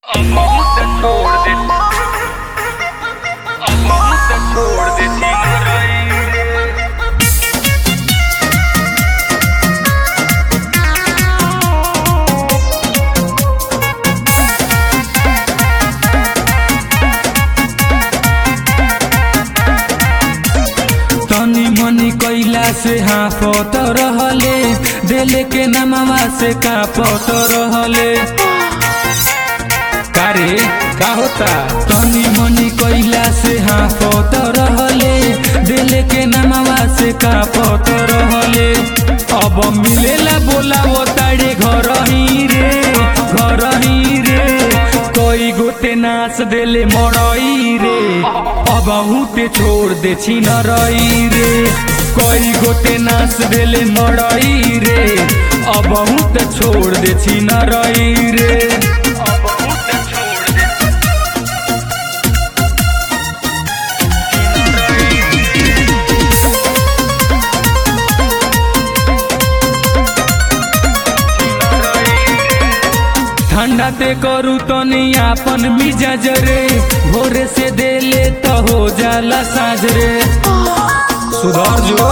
अब बहुत छोड़ दे अब बहुत छोड़ दे सीना रही रे तनी मनी कैला से हाफत रहले दिल के नमवा से कापत रहले कारे का होता तनी मनी कैला से हाफत रहले दिल के नमवा से कापत रहले अब मिलेला बोलावो ताड़े घर ही रे घर ही रे कोई गोते नाच देले मरई रे अब हुते छोड़ दे छिन रई रे कोई गोते नाच देले मरई रे अब हुते छोड़ दे छिन रई रे अब बहुत छोड़ दे ठंडा ते करू तनी आपन मिजाज रे भोरे से देले तो हो जाला साँझ रे सुधर जो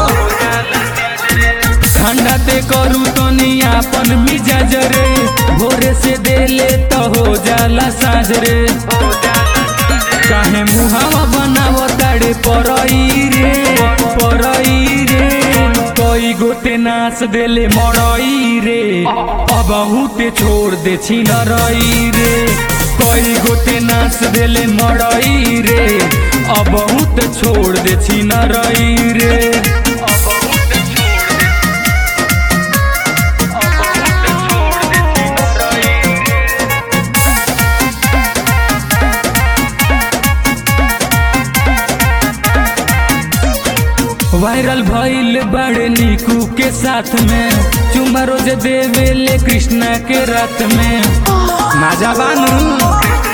ठंडा ते करू तनी आपन मिजाज रे भोरे से देले तो हो जाला साँझ रे काहे मुहावा बनाव ताड़े परई रे परई रे कोई गोते नाच देले मरई रे अब हुते छोड़ दे छिन रई रे कोई गोते नाच देले मरई रे अब हुते छोड़ दे छिन रई रे अब बहुत छोड़ दे अब बहुत छोड़ दे सीना रही रे वायरल भइल बड़े निकू के साथ में चुमा रोज देवेले कृष्णा के रात में नाजा बानू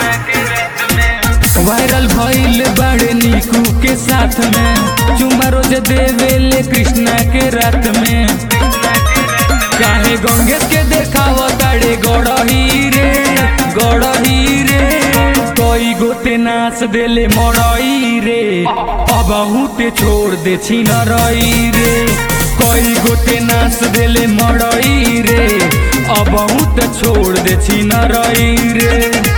वायरल भइल बड़े निकू के साथ में चुमा रोज देवेले कृष्णा के रात में काहे गंगेश के देखाव ताड़े गड़ही रे गड़ही रे कोई गोते नाच देले मरई रे अब हुते छोड़ दे छिन रई रे कोई गोते नाच देले मरई रे अब हुते छोड़ दे छिन रई रे